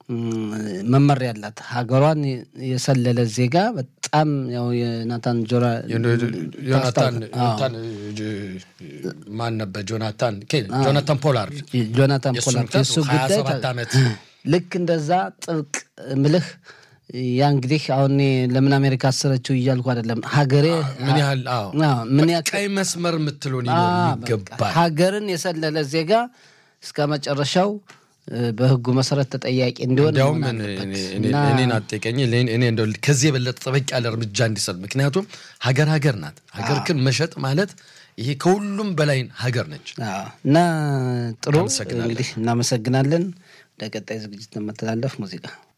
መመሪያ አላት። ሀገሯን የሰለለ ዜጋ በጣም ያው የናታን ጆራ ዮናታን ማን ነበር? ጆናታን ጆናታን ፖላርድ ጆናታን ፖላርድ የሱ ጉዳይ ዓመት ልክ እንደዛ ጥብቅ ምልህ ያ እንግዲህ አሁን ለምን አሜሪካ አሰረችው እያልኩ አይደለም። ሀገሬ ምን ያህል ምን ቀይ መስመር የምትሉን ይገባል። ሀገርን የሰለለ ዜጋ እስከ መጨረሻው በህጉ መሰረት ተጠያቂ እንዲሆን እንዲያውም እኔን አጠቀኝ እኔ እንደው ከዚህ የበለጠ ጠበቅ ያለ እርምጃ እንዲሰጥ ምክንያቱም ሀገር ሀገር ናት። ሀገር ክን መሸጥ ማለት ይሄ ከሁሉም በላይ ሀገር ነች እና ጥሩ እንግዲህ እናመሰግናለን። ወደ ቀጣይ ዝግጅት ለመተላለፍ ሙዚቃ